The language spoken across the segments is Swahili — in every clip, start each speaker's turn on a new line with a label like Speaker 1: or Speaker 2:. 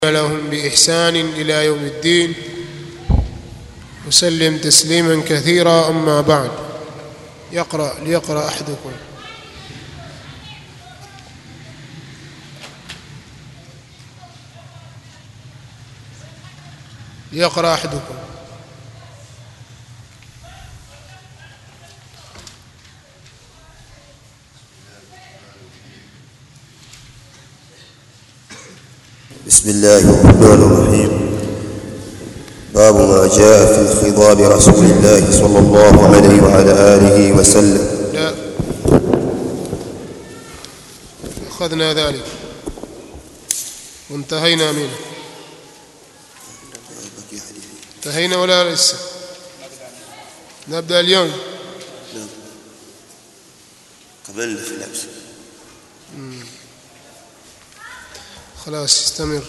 Speaker 1: لهم بإحسان إلى يوم الدين وسلم تسليما كثيرا أما بعد يقرأ ليقرأ أحدكم ليقرأ أحدكم
Speaker 2: بسم الله الرحمن الرحيم باب ما جاء في خضاب رسول الله صلى الله عليه وعلى آله وسلم
Speaker 1: لا أخذنا ذلك وانتهينا منه انتهينا ولا لسه نبدأ اليوم
Speaker 2: قبلنا في الأمس
Speaker 1: خلاص استمر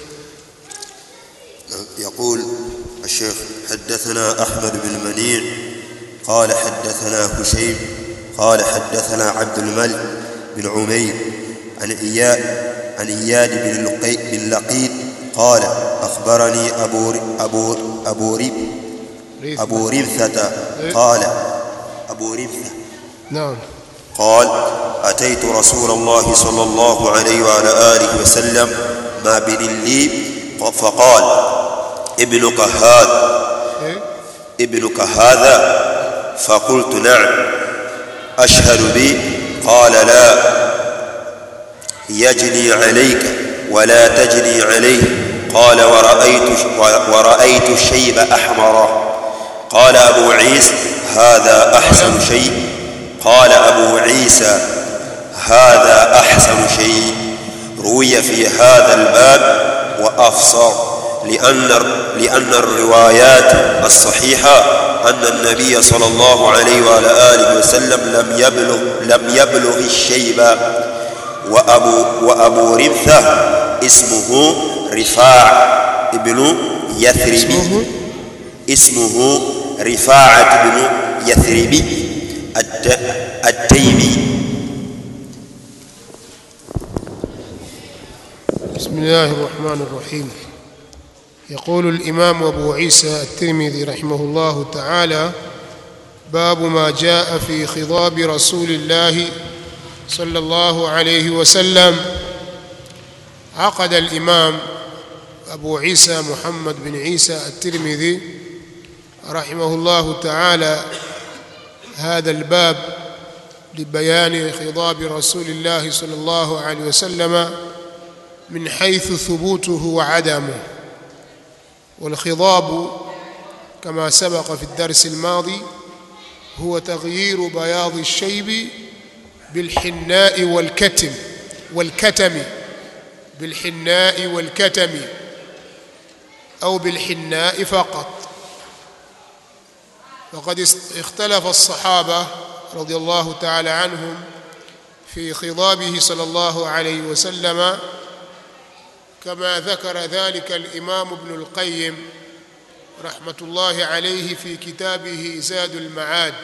Speaker 2: يقول الشيخ حدثنا أحمد بن منيع قال حدثنا هشيم قال حدثنا عبد الملك بن عمير عن إياد عن إياد بن لقي بن لقيط قال أخبرني أبو أبو أبو رب
Speaker 1: ريث.
Speaker 2: أبو ربثة قال أبو ربثة
Speaker 1: نعم
Speaker 2: قال أتيت رسول الله صلى الله عليه وعلى آله وسلم ما بن لي فقال ابنك هذا
Speaker 1: إيه؟
Speaker 2: ابنك هذا فقلت نعم أشهد بي قال لا يجني عليك ولا تجني عليه قال ورأيت ورأيت الشيب أحمرا قال أبو عيسى هذا أحسن شيء قال أبو عيسى هذا أحسن شيء روي في هذا الباب وأفصر لأن لأن الروايات الصحيحة أن النبي صلى الله عليه وعلى آله وسلم لم يبلغ لم يبلغ الشيب وأبو وأبو ربثة اسمه رفاع ابن يثرب
Speaker 1: اسمه
Speaker 2: اسمه رفاعة بن يثرب الت- التيمي
Speaker 1: بسم الله الرحمن الرحيم يقول الإمام أبو عيسى الترمذي رحمه الله تعالى باب ما جاء في خضاب رسول الله صلى الله عليه وسلم عقد الإمام أبو عيسى محمد بن عيسى الترمذي رحمه الله تعالى هذا الباب لبيان خضاب رسول الله صلى الله عليه وسلم من حيث ثبوته وعدمه والخضاب كما سبق في الدرس الماضي هو تغيير بياض الشيب بالحناء والكتم والكتم بالحناء والكتم أو بالحناء فقط وقد است- اختلف الصحابة رضي الله تعالى عنهم في خضابه صلى الله عليه وسلم كما ذكر ذلك الإمام ابن القيم رحمة الله عليه في كتابه زاد المعاد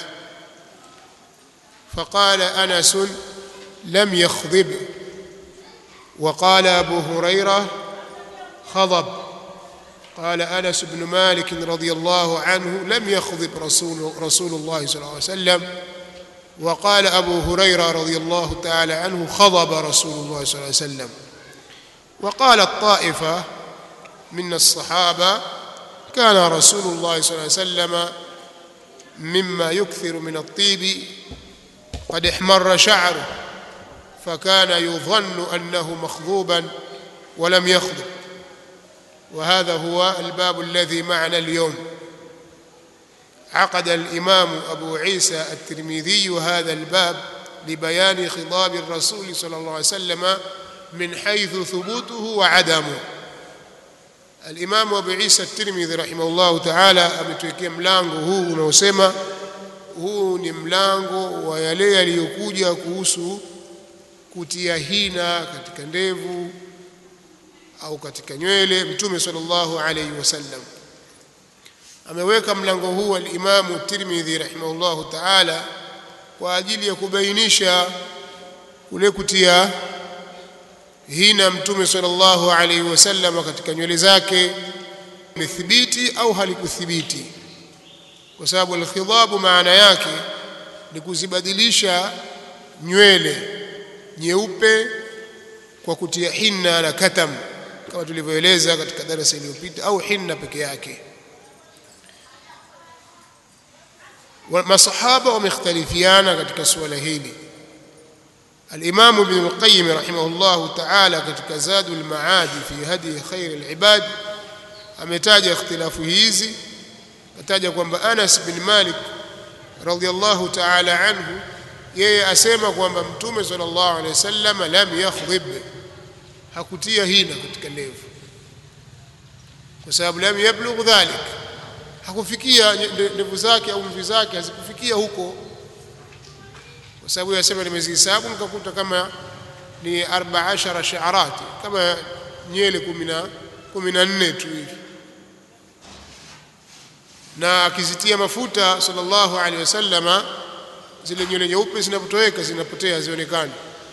Speaker 1: فقال أنس لم يخضب وقال أبو هريرة خضب قال أنس بن مالك رضي الله عنه لم يخضب رسول, رسول الله صلى الله عليه وسلم وقال أبو هريرة رضي الله تعالى عنه خضب رسول الله صلى الله عليه وسلم وقالت طائفة من الصحابة كان رسول الله صلى الله عليه وسلم مما يكثر من الطيب قد احمر شعره فكان يظن أنه مخضوبا ولم يخضب وهذا هو الباب الذي معنا اليوم عقد الإمام أبو عيسى الترمذي هذا الباب لبيان خضاب الرسول صلى الله عليه وسلم من حيث ثبوته وعدمه الإمام أبو عيسى الترمذي رحمه الله تعالى ametuwekea mlango huu unaosema huu ni mlango wa yale yaliyokuja kuhusu kutia hina katika ndevu au katika nywele mtume sallallahu alayhi wasallam ameweka mlango huu al-Imam Tirmidhi rahimahullahu ta'ala kwa ajili ya kubainisha kule kutia hina mtume sallallahu alaihi wasallam katika nywele zake imethibiti au halikuthibiti kwa sababu alkhidhabu maana yake ni kuzibadilisha nywele nyeupe kwa kutia hinna na katam kama tulivyoeleza katika darasa iliyopita au hinna peke yake masahaba wamekhtalifiana katika suala hili الإمام ابن القيم رحمه الله تعالى katika زاد المعاد في هدي خير العباد ametaja ikhtilafu hizi ataja kwamba Anas bin Malik radhiyallahu ta'ala anhu yeye asema kwamba mtume sallallahu alaihi wasallam lam yakhdhib hakutia hina katika ndevu kwa sababu lam yablugh dhalik hakufikia ndevu zake au mvi zake hazikufikia huko kwa sababu yasema nimezihesabu nikakuta kama ni 14 sha'arati kama nyele 10 14 tu hivi na akizitia mafuta sallallahu alaihi wasallama zile nywele nyeupe zinapotoweka zinapotea hazionekani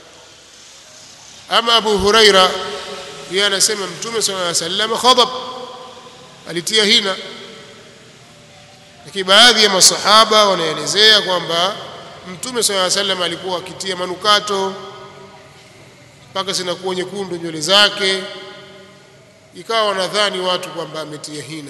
Speaker 1: ama Abu Huraira yeye anasema mtume sallallahu alaihi wasallam khadab alitia hina lakini baadhi ya masahaba wanaelezea kwamba mtume sallallahu alaihi wasallam alikuwa akitia manukato mpaka zinakuwa nyekundu nywele zake ikawa wanadhani watu kwamba ametia hina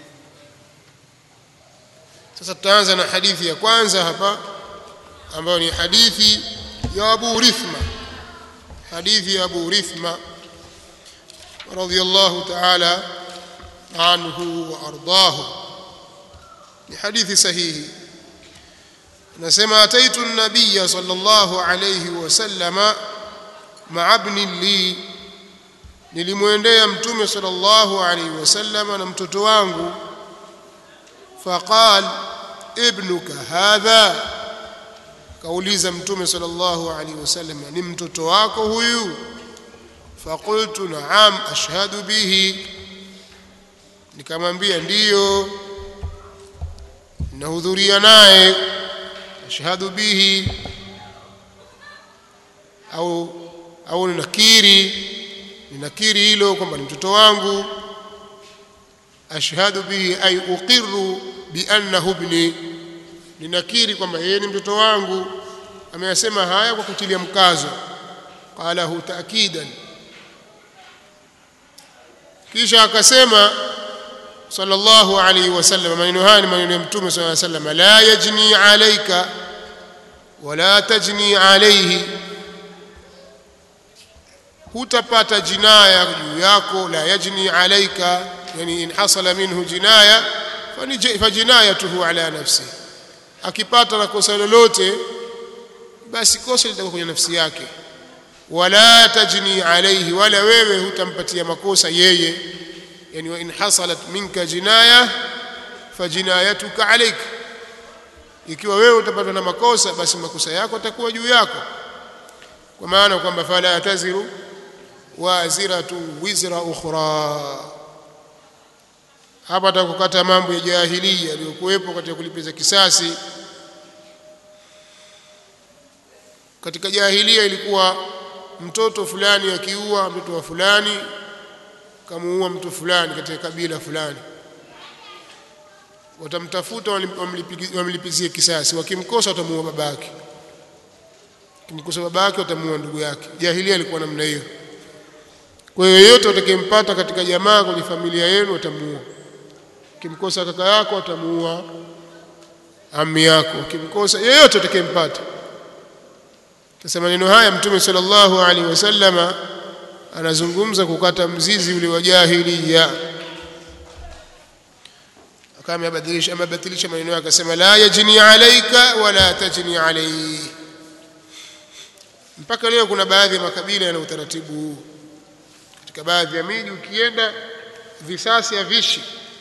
Speaker 1: sasa tutaanza na hadithi ya kwanza hapa ambayo ni hadithi ya Abu Rithma hadithi ya Abu Rithma radhiyallahu ta'ala anhu wa ardahu ni hadithi sahihi nasema ataitu an-nabiy sallallahu alayhi wasallama ma'a ibn li nilimwendea mtume sallallahu alayhi wasallama na mtoto wangu faqal ibnuka hadha kauliza mtume sallallahu alaihi wasallam ni mtoto wako huyu faqultu na'am ashhadu bihi nikamwambia ndiyo nahudhuria naye ashhadu bihi au au ninakiri ninakiri hilo kwamba ni mtoto wangu ashhadu bihi ay uqirru bi annahu ibni ninakiri kwamba yeye ni mtoto wangu ameyasema haya kwa kutilia mkazo qalahu taakidan kisha akasema sallallahu alayhi wasallam maneno haya ni maneno ya mtume sallallahu alayhi wasallam la yajni alayka wala tajni alayhi hutapata jinaya juu yako la yajni alayka yani in hasala minhu jinaya fajinayatuhu ala nafsihi akipata na kosa lolote basi kosa litakuwa kwenye nafsi yake wala tajni alayhi wala wewe hutampatia makosa yeye yani wa in hasalat minka jinaya fajinayatuka alayk ikiwa wewe utapatwa na makosa basi makosa yako yatakuwa juu yako kwa maana kwamba fala taziru waziratu wizra ukhra hapa atakukata mambo ya jahiliya yaliyokuwepo katika kulipiza kisasi katika jahiliya ilikuwa mtoto fulani akiua mtoto wa fulani kamuua mtu fulani katika kabila fulani watamtafuta wamlipizie kisasi wakimkosa watamuua babake kimkosa babake watamuua ndugu yake jahiliya ilikuwa namna hiyo kwa hiyo yeyote utakayempata katika jamaa kwenye familia yenu watamuua ukimkosa kaka yako atamuua ami yako ukimkosa yeyote utakayempata sasa maneno haya mtume sallallahu alaihi wasallama anazungumza kukata mzizi ule wa jahiliya kama amebadilisha amebatilisha maneno yake akasema la yajni alayka wala tajni alayhi mpaka leo kuna baadhi ya makabila yana utaratibu huu katika baadhi ya miji ukienda visasi havishi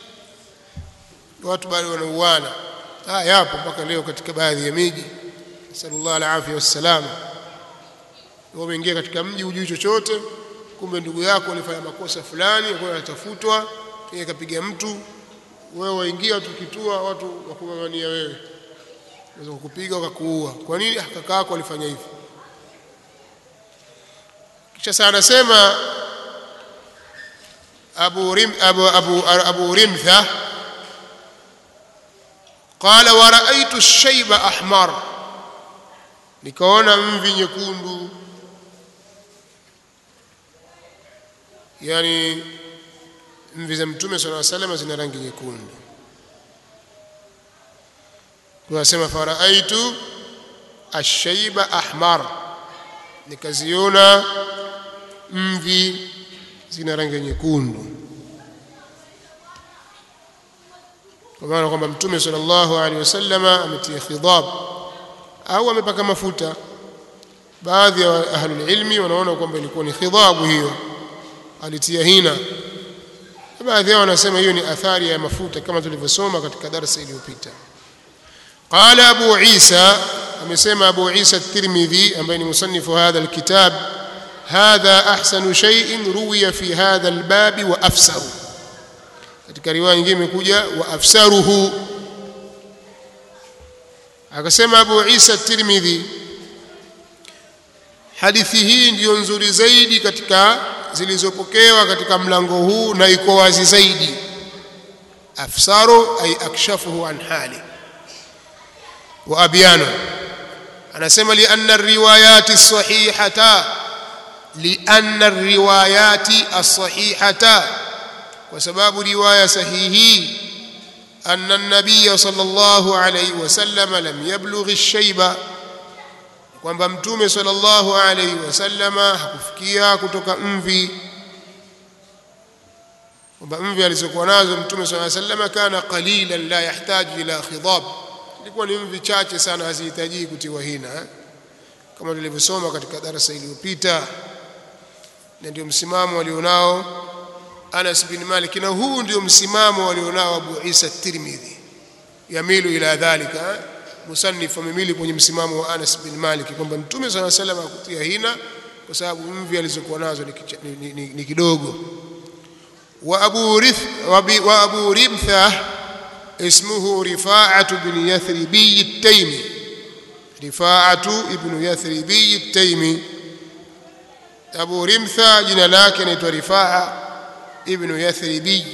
Speaker 1: watu bado wanauana ah yapo mpaka leo katika baadhi ya miji sallallahu alaihi wasallam wameingia katika mji hujui chochote kumbe ndugu yako alifanya makosa fulani kwa anatafutwa yeye kapiga mtu wewe waingia tukitua watu wakung'ang'ania wewe naweza kukupiga wakakuua kwa nini ah kaka yako alifanya hivi sasa anasema abu rim abu abu, abu rimtha qala wa raaitu shayba ahmar nikaona mvi nyekundu yani mvi za mtume sallallahu alaihi wasallam zina rangi nyekundu tunasema faraaitu ashaiba ahmar nikaziona mvi zina rangi nyekundu kwa maana kwamba mtume sallallahu alaihi wasallama ametia khidab au amepaka mafuta baadhi ya ahlul ilmi wanaona kwamba ilikuwa ni khidhabu hiyo alitia hina baadhi yao wanasema hiyo ni athari ya mafuta kama tulivyosoma katika darasa iliyopita qala abu isa amesema abu isa at-tirmidhi ambaye ni musannifu hadha alkitab hadha ahsanu shay'in ruwiya fi hadha albab wa afsaru katika riwaya nyingine imekuja wa afsaruhu akasema abu isa at-tirmidhi hadithi hii ndiyo nzuri zaidi katika zilizopokewa katika mlango huu na iko wazi zaidi afsaru ay akshafuhu an hali wa abyanu anasema li anna riwayati sahihata li anna riwayati as-sahihata kwa sababu riwaya sahihi anna an-nabiy sallallahu alayhi wasallam lam yablugh ash-shayba kwamba mtume sallallahu alayhi wasallama hakufikia kutoka mvi kwamba mvi alizokuwa nazo mtume sallallahu alayhi wasallama kana qalilan la yahtaji ila khidab ilikuwa ni mvi chache sana hazihitaji kutiwa hina kama tulivyosoma katika darasa iliyopita na ndio msimamo walionao Anas bin Malik na huu ndio msimamo walionao Abu Isa at-Tirmidhi yamilu ila dhalika musannif amemili kwenye msimamo wa Anas bin Malik kwamba Mtume صلى الله عليه وسلم akutia hina kwa sababu mvi alizokuwa nazo ni, ni, ni, ni kidogo wa Abu Rith wa Abu Rimtha اسمه رفاعة بن يثربي التيمي رفاعة ابن يثربي التيمي أبو رمثة جنا لكن رفاعة ابن يثربي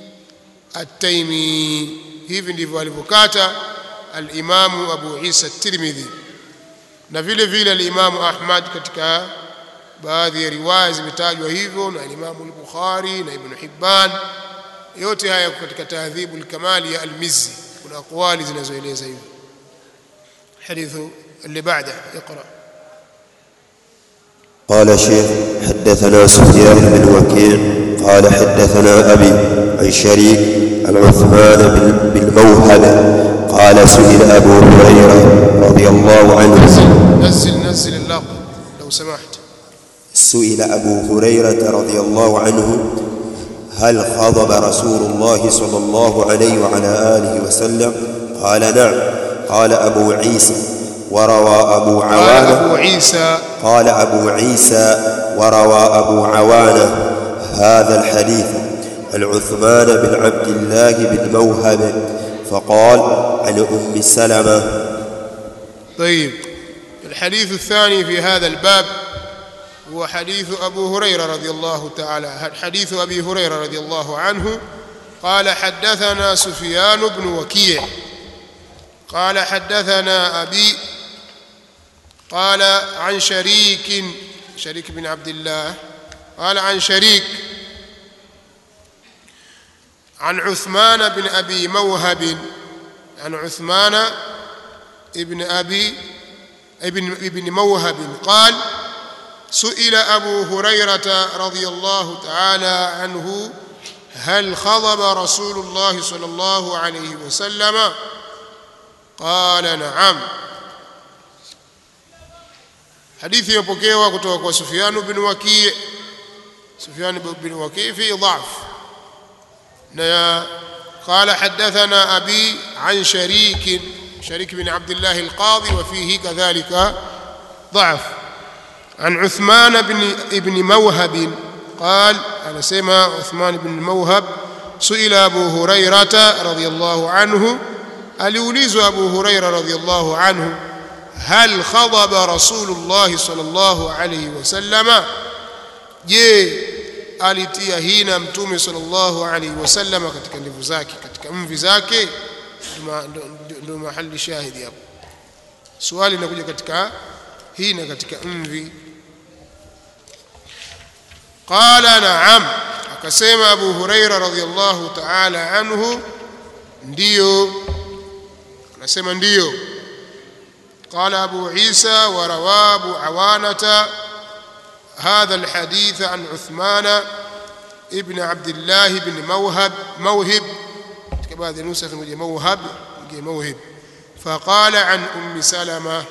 Speaker 1: التيمي hivi ndivyo alivyokata al-Imamu Abu Isa at-Tirmidhi na vile vile al-Imamu Ahmad katika baadhi ya riwaya zimetajwa hivyo na al-Imamu al-Bukhari na Ibn Hibban yote haya katika tahdhibu al-kamali ya al-Mizzi kuna aqwali zinazoeleza hivyo hadithu اللي بعده اقرا
Speaker 2: قال شيخ حدثنا سفيان بن وكيع قال حدثنا أبي عن شريك عن عثمان بالموهبة قال سئل أبو هريرة رضي الله عنه
Speaker 1: نزل نزل اللقب لو سمحت
Speaker 2: سئل أبو هريرة رضي الله عنه هل خضب رسول الله صلى الله عليه وعلى آله وسلم قال نعم قال أبو عيسى وروى أبو
Speaker 1: قال
Speaker 2: عوانة
Speaker 1: أبو عيسى
Speaker 2: قال أبو عيسى وروى أبو عوانة هذا الحديث عن عثمان بن عبد الله بن موهب فقال عن أم سلمة
Speaker 1: طيب الحديث الثاني في هذا الباب هو حديث أبو هريرة رضي الله تعالى حديث أبي هريرة رضي الله عنه قال حدثنا سفيان بن وكيع قال حدثنا أبي قال عن شريك شريك بن عبد الله قال عن شريك عن عثمان بن أبي موهب عن عثمان ابن أبي ابن ابن موهب قال سئل أبو هريرة رضي الله تعالى عنه هل خضب رسول الله صلى الله عليه وسلم قال نعم hadithi imepokewa kutoka kwa Sufyan bin Waki' Sufyan bin Waki' fi dha'f na قال حدثنا أبي عن شريك شريك بن عبد الله القاضي وفيه كذلك ضعف عن عثمان بن ابن موهب قال أنا سمع عثمان بن موهب سئل أبو هريرة رضي الله عنه aliulizwa Abu Huraira radhiyallahu anhu hal khadaba Rasulullah sallallahu alayhi wasallama je alitia hina mtume sallallahu alaihi wasallam katika ndevu zake katika mvi zake ndio mahali shahidi hapo swali linakuja katika hina katika mvi qala na'am akasema abu huraira radhiyallahu ta'ala anhu ndiyo anasema ndiyo قال أبو عيسى وروى أبو عوانة هذا الحديث عن عثمان ابن عبد الله بن موهب موهب كبعض النسخ موهب موهب فقال عن أم سلمة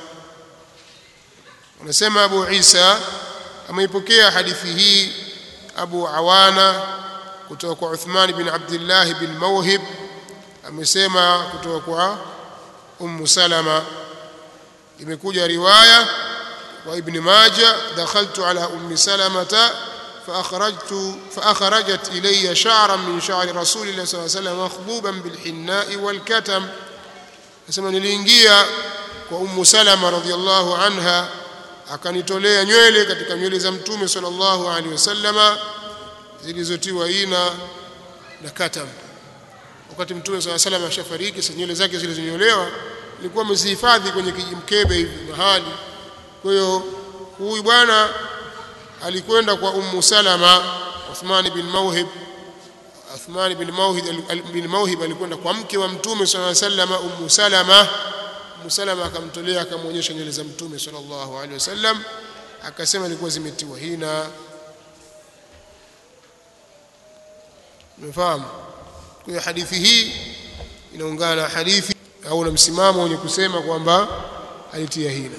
Speaker 1: ونسمى أبو عيسى أما يبكي حديثه أبو عوانة kutoka Uthman bin Abdullah bin Mawhib amesema kutoka kwa Ummu Salama imekuja riwaya wa Ibn Majah dakhaltu ala Ummi Salamata فأخرجت فأخرجت إلي شعرا من شعر رسول الله صلى الله عليه وسلم مخضوبا بالحناء والكتم asema niliingia kwa Ummu Salama radhiallahu anha akanitolea nywele katika nywele za Mtume sallallahu alaihi wasallama zilizotiwa ina na katam wakati Mtume sallallahu alaihi wasallam ashafariki sasa nywele zake zilizonyolewa ilikuwa amezihifadhi kwenye kijimkebe hivi mahali kwa hiyo huyu bwana alikwenda kwa Ummu Salama Uthman bin Mawhib Uthman bin Mawhib bin Mawhib alikwenda kwa mke wa Mtume sallallahu alaihi wasallam Ummu Salama Ummu Salama akamtolea akamwonyesha nywele za Mtume sallallahu alaihi wasallam akasema ilikuwa zimetiwa hina umefahamu kwa hiyo hadithi hii inaungana na hadithi au na msimamo wenye kusema kwamba alitia hina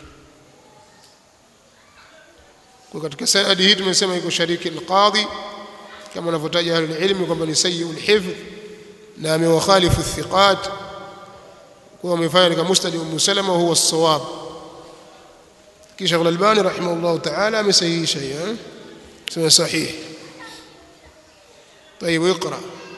Speaker 1: kwa katika sanadi hii tumesema iko shariki alqadhi kama wanavyotaja ahlul ilmi kwamba ni sayyi'ul hifdh na amewakhalifu thiqat kwa wamefanya katika musnad Ummu Salama huwa as-sawab kisha al-Albani rahimahullah ta'ala amesahihisha hiyo sema sahih طيب اقرا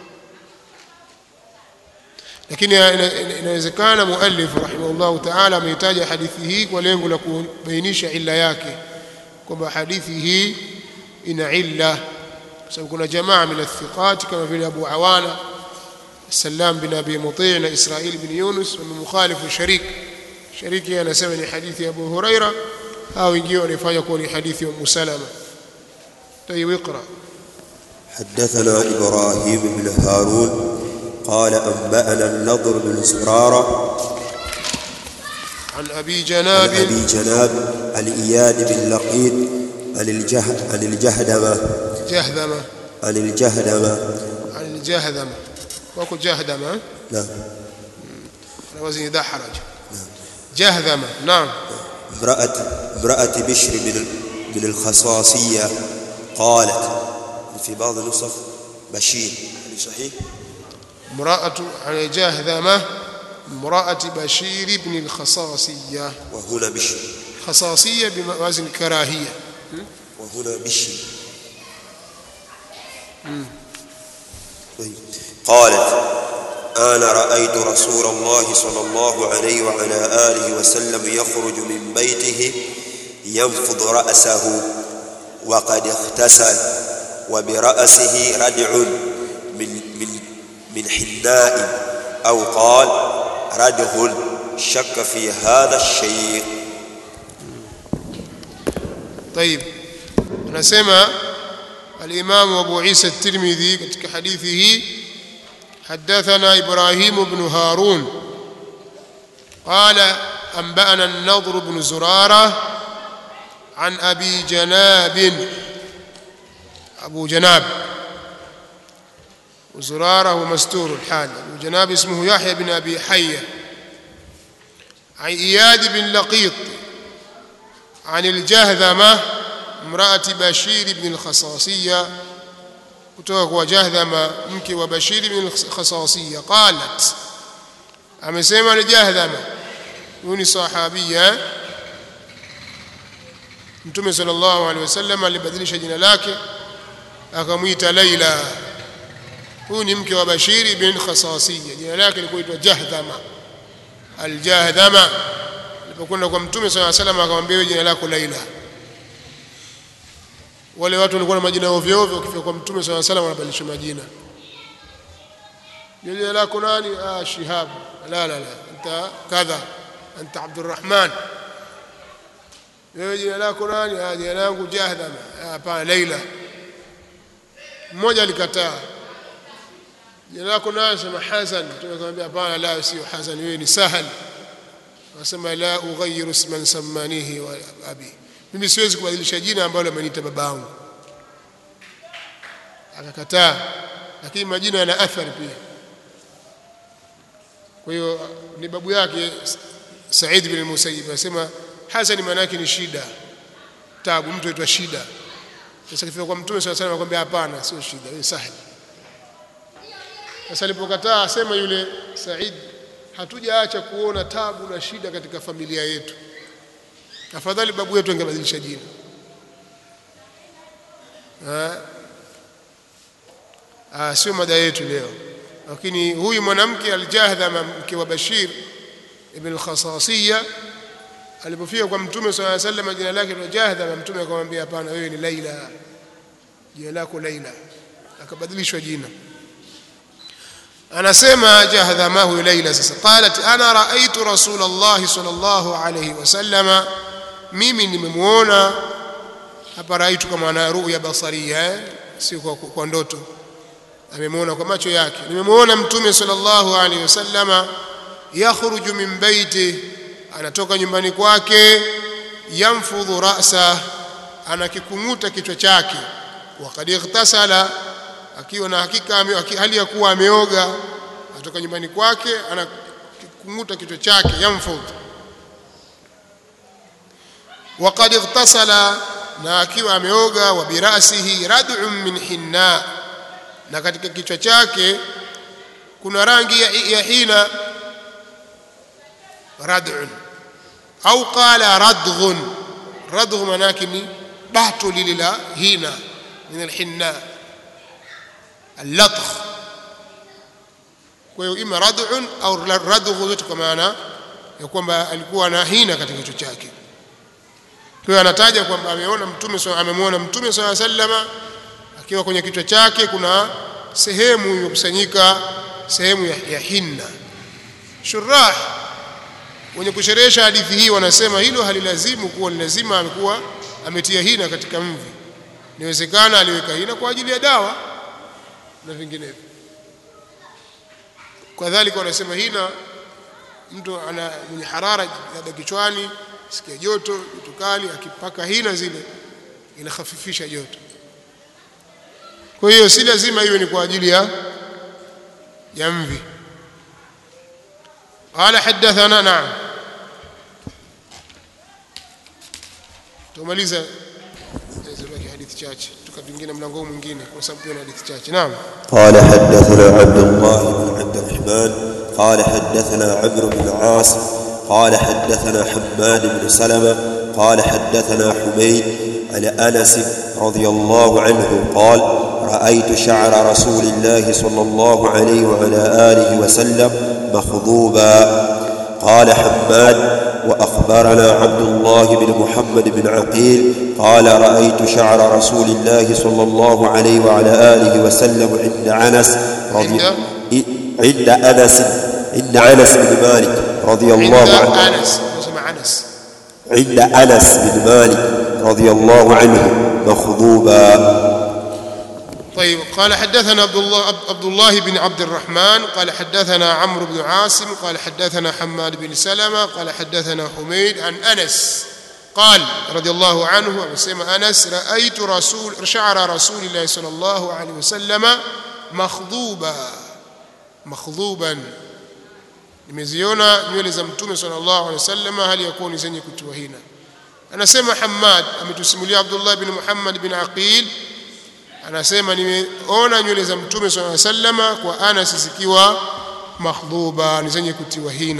Speaker 1: lakini inawezekana muallif rahimahullah ta'ala ameitaja hadithi hii kwa lengo la kubainisha illa yake kwamba hadithi hii ina illa kwa sababu kuna jamaa min athiqat kama vile Abu Awana Salam bin Abi Muti' na Israil bin Yunus wamemukhalifu sharik shariki anasema ni hadithi ya Abu Huraira au wengine wanafanya kuwa ni hadithi ya Ummu Salama طيب اقرا
Speaker 2: حدثنا إبراهيم بن هارون قال أنبأنا النضر بن زرارة
Speaker 1: عن أبي
Speaker 2: عن
Speaker 1: جناب
Speaker 2: أبي جناب عن إياد بن لقيط عن الجه عن الجهدمة
Speaker 1: جهذمة
Speaker 2: عن الجهدمة
Speaker 1: عن الجهذمة وكو جهدمة
Speaker 2: نعم
Speaker 1: على وزن دحرج جهذمة نعم
Speaker 2: امرأة امرأة بشر بن بن الخصاصية قالت في بعض النسخ بشير هل صحيح؟
Speaker 1: امرأة عن جهذمة امرأة بشير بن الخصاصية
Speaker 2: وهنا بشر
Speaker 1: خصاصية بوزن كراهية
Speaker 2: وهنا بشر طيب. قالت أنا رأيت رسول الله صلى الله عليه وعلى آله وسلم يخرج من بيته ينفض رأسه وقد اغتسل وبرأسه ردع من من من حناء أو قال ردغ شك في هذا الشيء
Speaker 1: طيب anasema الإمام أبو عيسى الترمذي katika hadithi hii حدثنا إبراهيم بن هارون قال أنبأنا النضر بن زرارة عن أبي جناب أبو جناب وزرارة هو مستور الحال أبو جناب اسمه يحيى بن أبي حية عن إياد بن لقيط عن الجهذمة امرأة بشير بن الخصاصية kutoka kwa Jahdhama mke wa Bashir bin Khasasiya qalat amesema ni Jahdhama huyu ni sahabia Mtume sallallahu alaihi wasallam alibadilisha jina lake akamwita Laila huyu ni mke wa Bashir bin Khasasiya jina lake lilikuwa itwa Jahdhama al-Jahdhama alipokwenda kwa Mtume sallallahu alaihi wasallam akamwambia jina lako Laila wale watu walikuwa na majina ovyo ovyo wakifika kwa mtume swalla salam wanabadilisha majina jina lako nani ah shihab la la la anta kadha anta abdurrahman wewe jina lako nani ah jina langu jahdama hapana laila mmoja alikataa jina lako nani sema hasan tumekwambia hapana la sio hasan wewe ni sahal akasema la ughayyiru isman sammanihi wa abi mimi siwezi kubadilisha jina ambalo ameniita babangu akakataa lakini majina yana athari pia kwa hiyo ni babu yake Said bin Musayyib anasema Hasan maana yake ni shida tabu mtu aitwa shida sasa kifika kwa mtume sallallahu alayhi wasallam akamwambia hapana sio shida ni sahali sasa alipokataa asema yule Said hatujaacha kuona tabu na shida katika familia yetu afadhali babu yetu angebadilisha jina ah sio mada yetu leo lakini huyu mwanamke aljahdhama mke wa Bashir ibn al-Khasasiyya alipofika kwa mtume swalla alayhi wasallam jina lake ni Jahdhama mtume akamwambia hapana wewe ni Laila jina lako Laila akabadilishwa jina anasema Jahdhama huyu Laila sasa qalat ana raaitu rasulullah sallallahu alayhi wasallama mimi nimemuona hapa raitu kama ana ruya basaria eh? si kwa, kwa ndoto amemuona kwa macho yake nimemuona mtume sallallahu alaihi wasallama yakhruju min baiti anatoka nyumbani kwake yamfudhu ra'sa anakikumuta kichwa chake waqad ightasala akiwa na hakika hali ya kuwa ameoga atoka nyumbani kwake anakikumuta kichwa chake yamfudhu waqad ightasala na akiwa ameoga wa birasihi rad'un min hinna na katika kichwa chake kuna rangi ya, ya hina rad'un au qala radghun radgh manake ni batu lile la hina min alhinna allatх kwa hiyo ima rad'un au radgh yote kwa maana ya kwamba alikuwa na hina katika kichwa chake kwa hiyo anataja kwamba ameona mtume amemwona mtume swalla sallama akiwa kwenye kichwa chake kuna sehemu imekusanyika sehemu ya, ya hinna shurah wenye kusherehesha hadithi hii wanasema hilo halilazimu kuwa ni lazima amekuwa ametia hina katika mvi inawezekana aliweka hina kwa ajili ya dawa na vinginevyo kadhalika wanasema hina mtu ana mwenye harara labda kichwani sikia joto joto kali akipaka hina zile inahafifisha joto kwa hiyo si lazima iwe ni kwa ajili ya ya mvi قال حدثنا نعم tumaliza zibaki hadithi chache tukapingine mlango mwingine kwa sababu tuna hadithi chache naam
Speaker 2: قال حدثنا عبد الله بن عبد الرحمن قال حدثنا عمرو بن عاص قال حدثنا حماد بن سلمة قال حدثنا حميد عن أنس رضي الله عنه قال رأيت شعر رسول الله صلى الله عليه وعلى آله وسلم مخضوبا قال حماد وأخبرنا عبد الله بن محمد بن عقيل قال رأيت شعر رسول الله صلى الله عليه وعلى آله وسلم عند أنس رضي عند أنس عند أنس بن مالك رضي الله عنه
Speaker 1: عند انس اسمع انس
Speaker 2: عند أنس بن مالك رضي الله عنه مخضوبا
Speaker 1: طيب قال حدثنا عبد الله عبد الله بن عبد الرحمن قال حدثنا عمرو بن عاصم قال حدثنا حماد بن سلمة قال حدثنا حميد عن أنس قال رضي الله عنه وسمى أنس رأيت رسول شعر رسول الله صلى الله عليه وسلم مخضوبا مخضوبا nimeziona nywele za mtume sallallahu alaihi wasallam hali ya kuwa ni zenye kutiwa hina anasema Hammad ametusimulia Abdullah bin Muhammad bin Aqil anasema nimeona nywele za mtume sallallahu alaihi wasallam kwa Anas zikiwa makhdhuba ni zenye kutiwa hina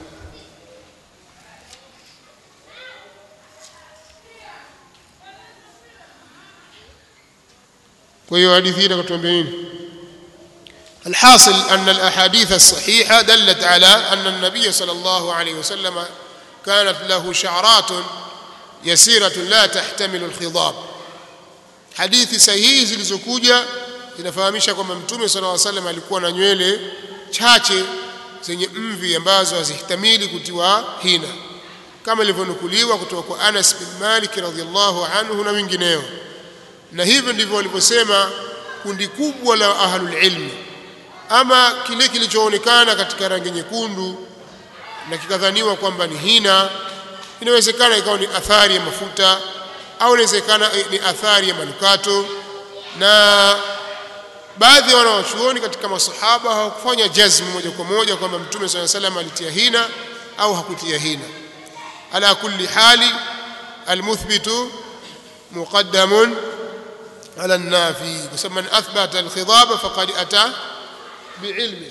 Speaker 1: kwa hiyo hadithi hii inatuambia nini الحاصل أن الأحاديث الصحيحة دلت على أن النبي صلى الله عليه وسلم كانت له شعرات يسيرة لا تحتمل الخضاب hadithi sahihi zilizokuja zinafahamisha kwamba mtume sallallahu alaihi wasallam alikuwa na nywele chache zenye mvi ambazo hazihtamili kutiwa hina kama ilivyonukuliwa kutoka kwa Anas bin Malik radhiallahu anhu na wengineo na hivyo ndivyo walivyosema kundi kubwa la ahlul ilmi ama kile kilichoonekana katika rangi nyekundu na kikadhaniwa kwamba ni hina inawezekana ikawa ni athari ya mafuta au inawezekana ni athari ya manukato na baadhi ya wanawachuoni katika masahaba hawakufanya jazmu moja kwa moja kwamba mtume swalla salam alitia hina au hakutia hina ala kulli hali almuthbitu muqaddamun ala nafi kwa sababu man athbata alkhidaba faqad ata biilmi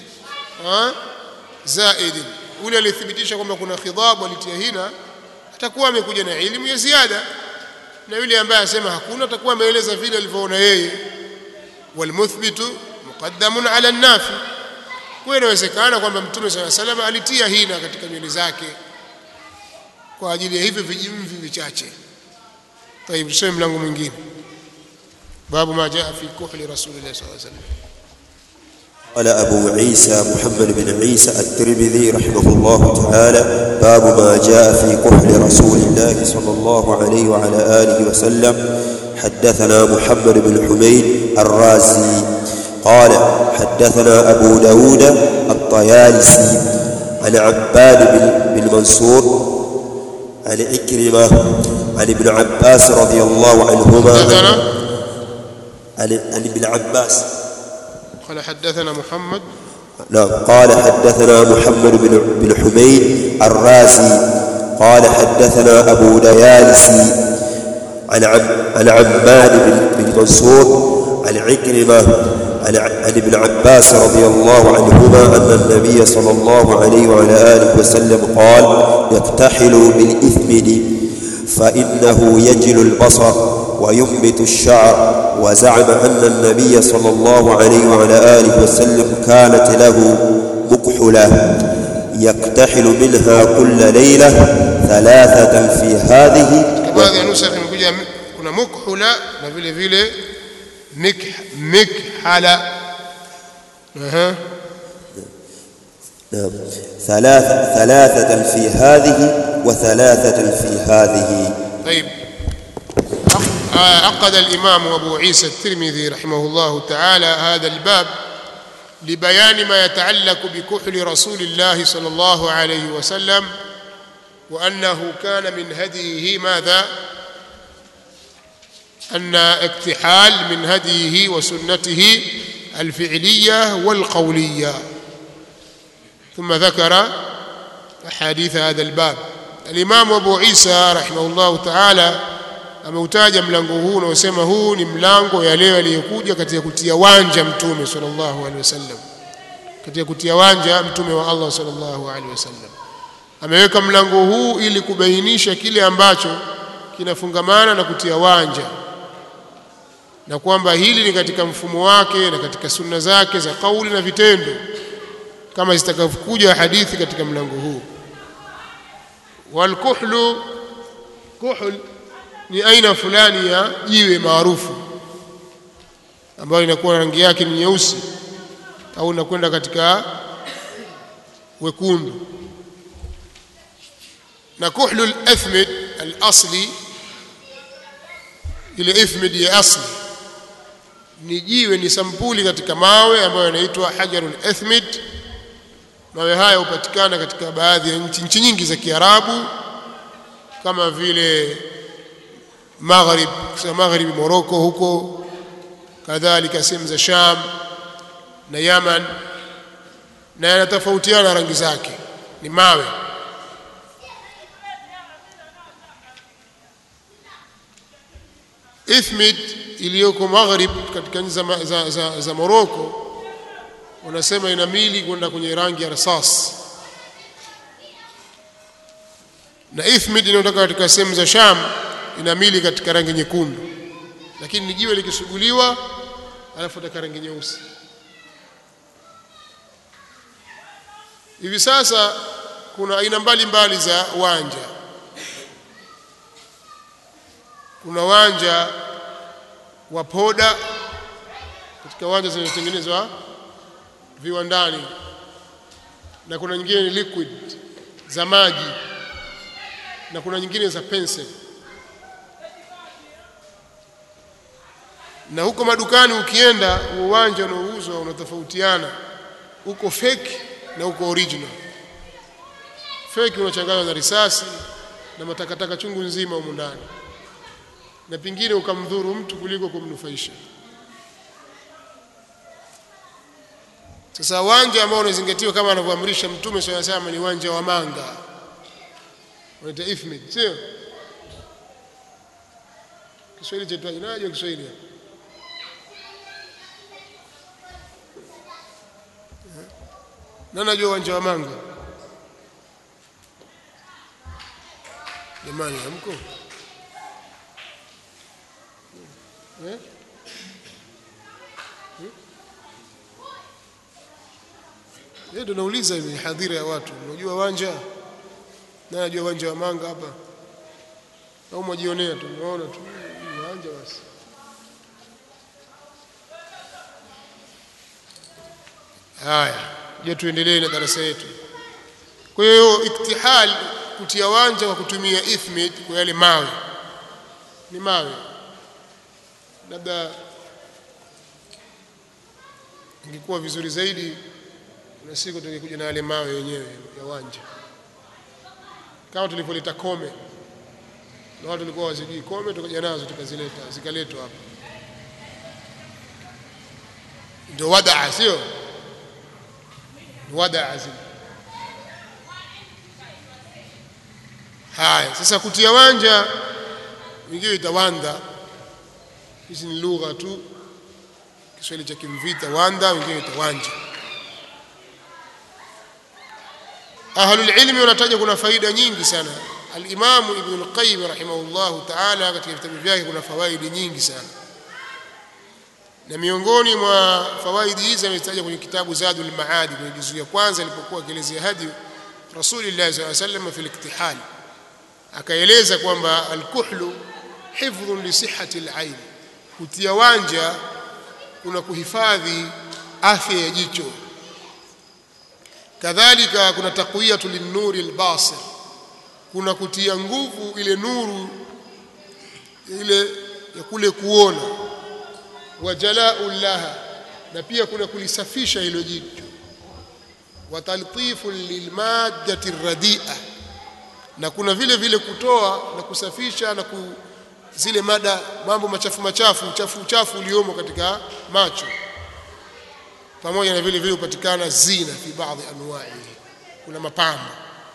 Speaker 1: zaid ule alithibitisha kwamba kuna khidab alitia hina atakuwa amekuja na elimu ya ziada na yule ambaye asema hakuna atakuwa ameeleza vile alivyoona yeye walmuthbitu muqaddamun ala nafi kwa inawezekana kwamba mtume sala salam alitia hina katika nywele zake kwa ajili ya hivyo vijimvi vichache طيب tusome mlango mwingine babu ma jaa fi kuhli rasulillah sallallahu alaihi wasallam
Speaker 2: قال أبو عيسى محمد بن عيسى الترمذي رحمه الله تعالى باب ما جاء في كحل رسول الله صلى الله عليه وعلى آله وسلم حدثنا محمد بن حميد الرازي قال حدثنا أبو داود الطيالسي عن عباد بن, بن منصور عن إكرمة عن ابن عباس رضي الله عنهما
Speaker 1: حدثنا
Speaker 2: عن, عن ابن عباس
Speaker 1: قال حدثنا محمد
Speaker 2: نعم قال حدثنا محمد بن بن حميد الرازي قال حدثنا أبو ديالسي عن عم عن عماد بن بن منصور عن عكرمة عن عن ابن عباس رضي الله عنهما أن النبي صلى الله عليه وعلى آله وسلم قال يكتحل بالإثمد فإنه يجل البصر وينبت الشعر وزعم أن النبي صلى الله عليه وعلى آله وسلم كانت له مكحلة يكتحل منها كل ليلة ثلاثة في هذه
Speaker 1: baadhi ya nusa imekuja kuna mukhula na vile vile mikh mikhala aha
Speaker 2: نعم ثلاث ثلاثة في هذه وثلاثة في هذه
Speaker 1: طيب عق- آه، عقد الإمام أبو عيسى الترمذي رحمه الله تعالى هذا الباب لبيان ما يتعلق بكحل رسول الله صلى الله عليه وسلم وأنه كان من هديه ماذا أن اكتحال من هديه وسنته الفعلية والقولية ثم ذكر أحاديث هذا الباب الإمام أبو عيسى رحمه الله تعالى ameutaja mlango huu unaosema huu ni mlango ya leo aliyokuja katika kutia wanja mtume sallallahu alaihi wasallam katika kutia wanja mtume wa Allah sallallahu alaihi wasallam ameweka mlango huu ili kubainisha kile ambacho kinafungamana na kutia wanja na kwamba hili ni katika mfumo wake na katika sunna zake za kauli na vitendo kama zitakavyokuja hadithi katika mlango huu walkuhlu kuhl ni aina fulani ya jiwe maarufu ambayo inakuwa rangi yake ni nyeusi au inakwenda katika wekundu na kuhlu al-athmid al-asli ile ithmid ya asli ni jiwe ni sampuli katika mawe ambayo yanaitwa hajarul athmid mawe haya hupatikana katika baadhi ya nchi nchi nyingi za Kiarabu kama vile Maghrib kusema Maghrib Morocco huko kadhalika sehemu za Sham na Yaman na yanatofautiana rangi zake ni mawe Ithmid iliyoko Maghrib katika nchi za, za, za, za Morocco wanasema ina mili kwenda kwenye rangi ya rasas na ithmid inayotoka katika sehemu za Sham ina mili katika rangi nyekundu lakini ni jiwe likisuguliwa alafu katika rangi nyeusi hivi sasa kuna aina mbalimbali za wanja kuna wanja wa poda katika wanja zinazotengenezwa viwandani na kuna nyingine ni liquid za maji na kuna nyingine za pencil na huko madukani ukienda uwanja unaouzwa unatofautiana uko fake na uko original fake unachanganywa na risasi na matakataka chungu nzima humu ndani na pengine ukamdhuru mtu kuliko kumnufaisha sasa uwanja ambao unazingatiwa kama anavyoamrisha mtume swalla sallam ni uwanja wa manga unaita ifmid sio Kiswahili chetu inaje Kiswahili na najua uwanja wa manga jamani hamko eh Yeye ndo nauliza hivi hadhira ya watu. Unajua uwanja? Na najua uwanja wa manga hapa. Au mwajionea tu, unaona tu uwanja basi. Haya, je, tuendelee na darasa yetu. Kwa hiyo iktihal kutia wanja kwa kutumia ithmid kwa yale mawe. Ni mawe. Labda ingekuwa vizuri zaidi na siku tungekuja na yale mawe yenyewe ya wanja kama tulivyoleta kome na watu walikuwa wazijui kome tukaja nazo tukazileta zikaletwa hapa ndio wadaa sio wadaa zile haya sasa kutia wanja wengine itawanda hizi ni lugha tu Kiswahili cha Kimvita wanda wengine itawanja ahlul ilmi wanataja kuna faida nyingi sana al-Imam Ibn al-Qayyim rahimahullahu ta'ala katika vitabu vyake kuna fawaidi nyingi sana na miongoni mwa fawaidi hizi ametaja kwenye kitabu Zadul Maadi kwenye juzu ya kwanza alipokuwa akielezea hadi Rasulullah sallallahu alaihi wasallam fi al-iktihal akaeleza kwamba al-kuhlu hifdhun li sihhati al-ain kutia wanja kuna kuhifadhi afya ya jicho kadhalika kuna taqwiyatu linnuri albasir kuna kutia nguvu ile nuru ile ya kule kuona wa jalau laha na pia kuna kulisafisha hilo jicho wa taltifu lilmaddati radia na kuna vile vile kutoa na kusafisha na ku, zile mada mambo machafu machafu uchafu uchafu uliomo katika macho pamoja na vile vile hupatikana zina fi baadhi anwa'i kuna mapambo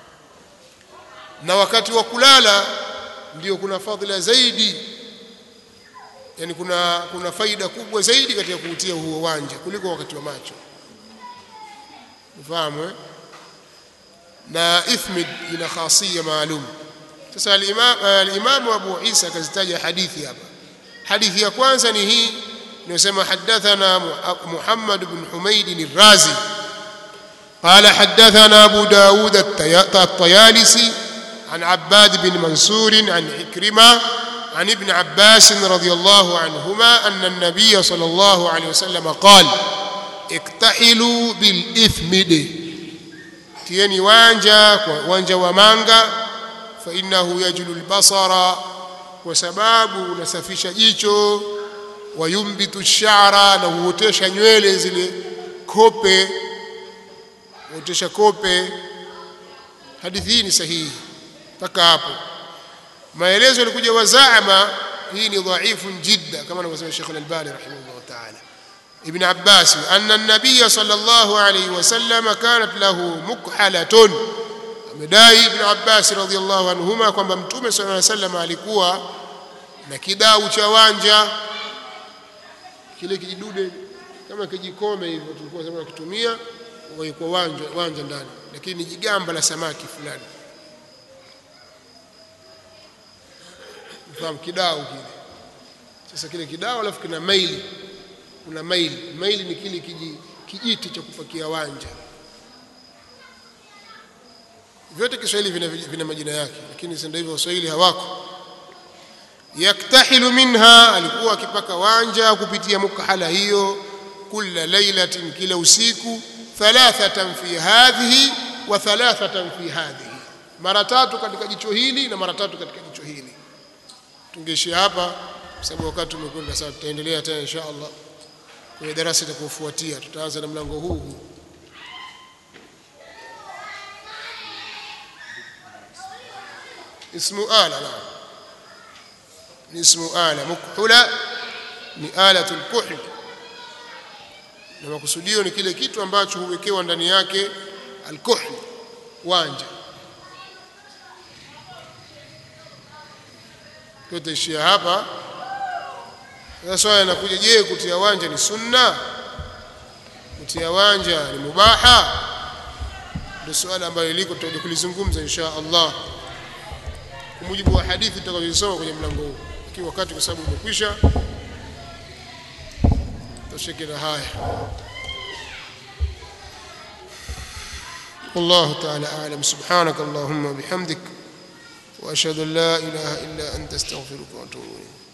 Speaker 1: na wakati wa kulala ndio kuna fadhila zaidi yani kuna kuna faida kubwa zaidi katika kuutia huo uwanja kuliko wakati wa macho ufahamu eh? na ithmid ina khasia maalum sasa al-imam al-imam Abu Isa akazitaja hadithi hapa hadithi ya kwanza ni hii inayosema hadathana Muhammad ibn Humayd al-Razi قال حدثنا أبو داود الطيالسي عن عباد بن منصور عن عكرمة عن ابن عباس رضي الله عنهما أن النبي صلى الله عليه وسلم قال اكتحلوا بالإثمد تيني وانجا وانجا ومانجا فإنه يجل البصر وسباب نسفش جيشو وينبت الشعر نهوتش nywele zile kope huotesha kope hadithi hii ni sahihi mpaka hapo maelezo yalikuja wazaama hii ni dhaifu jidda kama anavyosema Sheikh Al-Albani rahimahullah ta'ala Ibn Abbas anna an-nabiy sallallahu alayhi wasallam kanat lahu mukhalatun amedai Ibn Abbas radhiyallahu anhuma kwamba mtume sallallahu alayhi wasallam alikuwa na kidau cha wanja kile kijidude kama kijikome hivyo tulikuwa sema kutumia kwa wanja wanja ndani lakini ni jigamba la samaki fulani ufahamu kidao kile sasa kile kidao alafu kina maili kuna maili maili ni kile kiji, kijiti cha kupakia wanja vyote Kiswahili vina, vina majina yake lakini sasa hivyo Waswahili hawako yaktahilu minha alikuwa akipaka wanja kupitia mukhala hiyo kula lailatin kila usiku thalathatan fi hadhihi wa thalathatan fi hadhihi mara tatu katika jicho hili na mara tatu katika jicho hili tungeishia hapa kwa sababu wakati umekwenda sasa tutaendelea tena insha Allah kwenye darasa itakayofuatia tutaanza na mlango huu huu اسم آلة نعم اسم آلة مكحلة ni alatu lkuhl na makusudio ni kile kitu ambacho huwekewa ndani yake alkuhl wanja tutaishia hapa sasa swali linakuja je kutia wanja ni sunna kutia wanja ni mubaha ndio swali ambalo liko tutakuja kulizungumza insha Allah kwa mujibu wa hadithi tutakazosoma kwenye mlango huu ikiwa wakati kwa sababu umekwisha tosheke na haya والله تعالى أعلم سبحانك اللهم وبحمدك وأشهد أن لا إله إلا أنت استغفرك وأتوب إليك